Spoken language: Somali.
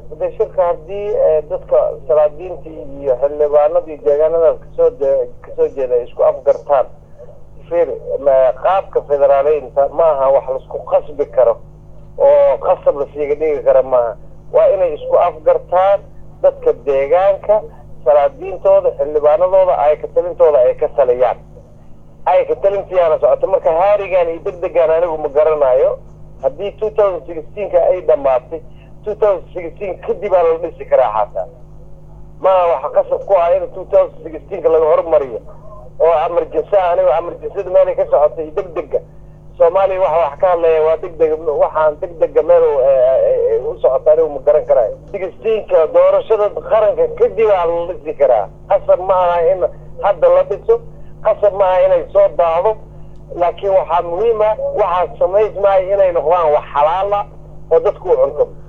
de shirka haddii dadka salaadiinta iyo xildhibaanadii deegaanadaas kasoo kasoo jeeda ay isku afgartaan fir qaabka federaaleynta maaha wax laisku qasbi karo oo qasab lasiiga dhigi kara maaha waa inay isku afgartaan dadka deegaanka salaadiintooda xildhibaanadooda ay ka talintooda ay ka taliyaan ay ka talintiyaana socoto marka haarigan iyo degdegan anigu ma garanayo haddii two thousand sixteenka ay dhamaatay two thousand sixteen kadib aa la dhisi karaa xataa maa waxa qasab ku ah in two thousand sixteenka laga hormariyo oo amarjinsa anigo amarjinsada meelay ka socotay iyo degdega soomaaliya waxa wax ka hadlaya waa degdega waxaan degdega meel u socota anigu ma garan karayo sixteenka doorashada qaranka kadib aa la dhisi karaa qasab ma aha in hadda la dhiso qasab ma aha inay soo daahdo laakiin waxaa muhiim ah waxaa samaysmaayo inay noqdaan wax xalaala oo dadku u cunto